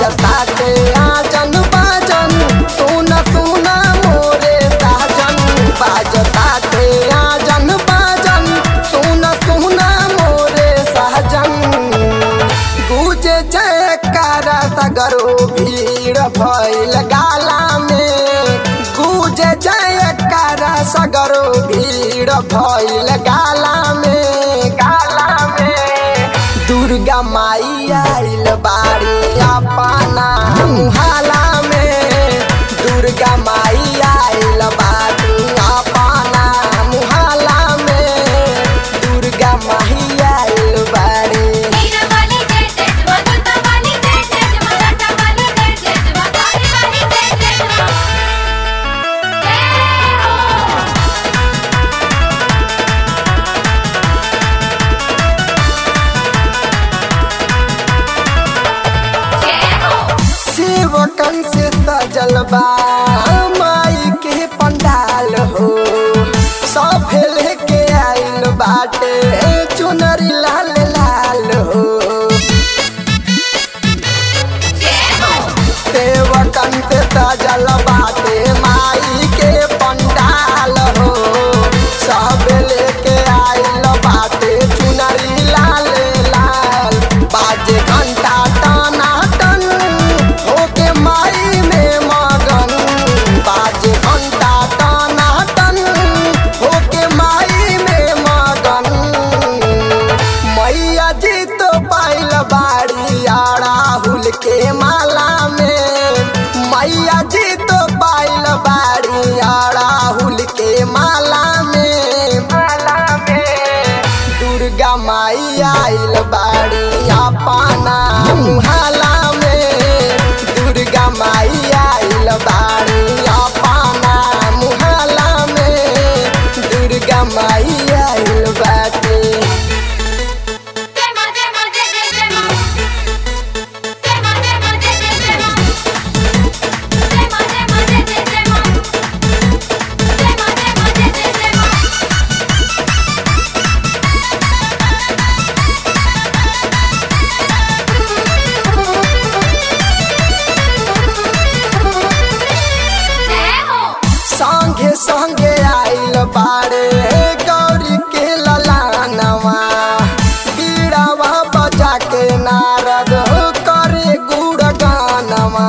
बाजता के आजन बाजन सुन सुन मोरे साजन बाजता के आजन बाजन सुन सुन मोरे साजन गुजे जयकारा सगरो भीड़ भइल गाला में गुजे जयकारा सगरो भीड़ भइल गाला में गाला में दुर्गा माई आइल बाड़ी अपना मुहाला में दुर्गा माई आइल बाड़ी अपना मुहाला में दुर्गा माई आइल बाड़ी वीर वाली जय जय जय दुर्गा वाली जय जय जय माता वाली जय जय जय काली वाली जय जय जय जय हो जय हो सेवकन से सजल बा माई के पंडाल हो सब लेके आइल बाटे चुनरी लाल लाल हो जय हो सेवकन से सजल बाटे माई के पंडाल हो सब लेके आइल बाटे चुनरी लाल लाल बाजे घंटा टना टन होके माई में मगन बाजे घंटा टना टन होके माई में मगन मैया जी तो पाइल बाड़ी अड़ाहुल के माला में मैया जी तो पाइल बाड़ी अड़ाहुल के माला में माला में दुर्गा माई आइल बाड़ी अपना मुहाला में दुर्गा माई आइल बाड़ी अपना मुहाला में दुर्गा माई आइल बाटे जय मां जय मां जय जय जय मां जय मां जय मां जय जय जय मां जय मां जय मां जय जय जय मां जय मां जय मां जय जय जय मां जय हो संगे संगे आइल बारे गौरी के ललानवा बीड़ावा बजा के नारद करे गुड़ गानवा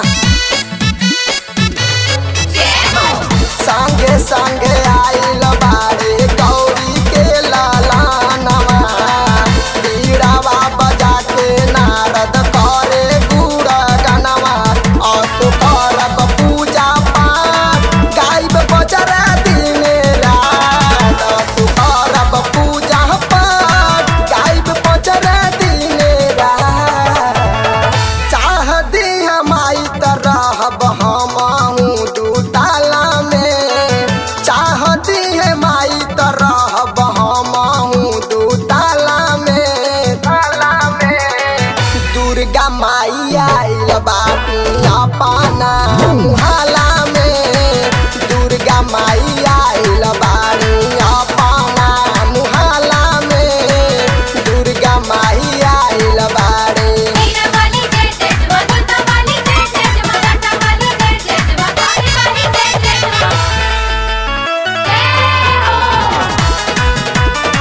जय हो संगे संगे आइल बारे गौरी के ललानवा बीड़ावा बजा के नारद करे गुड़ गानवा असु करब पूजा पाठ गाइब बजरा दिन रात असु करब पूजा पाठ गाइब बजरा दिन रात चाह दी हमाई त रहब हमहू दू ताला में चाह दी हमाई त रहब हमहू दू ताला में ताला में दुर्गा माई आइल बाटी अपना मुहाला में दुर्गा माई आइल बाड़ी अपना मुहाला में दुर्गा माई आइल बाड़ी वीर वाली जय जय जय दुर्गा वाली जय जय जय माता वाली जय जय जय काली वाली जय जय जय जय हो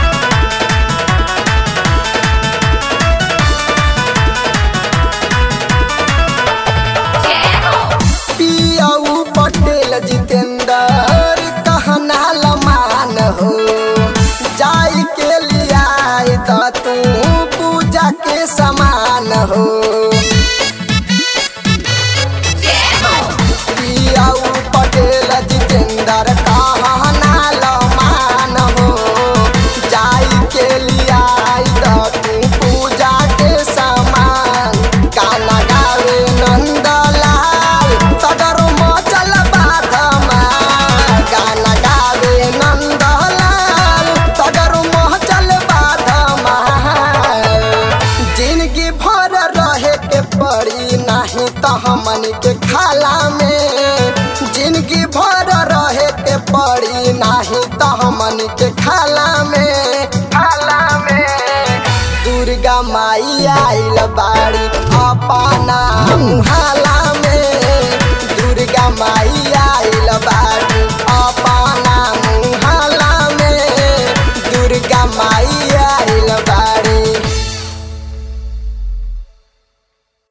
जय हो पियाऊ पटेल जितेंद्र कहना लमान हो जाई के लिया त तू पूजा के समान हो जय हो पियाऊ पटेल जितेंद्र कहना लमान हो जाई के लिया त तू पूजा के समान गाना गावे नंदलाल सदर मचल बाधमा गाना गावे नंदलाल सदर मचल बाधमा जिंदगी भर रहे के पड़ी नहीं तो हमन के खाला में जिंदगी भर रहे के पड़ी नहीं तो हमन के खाला में खाला में दुर्गा माई आइल बाड़ी अपना मुहाला में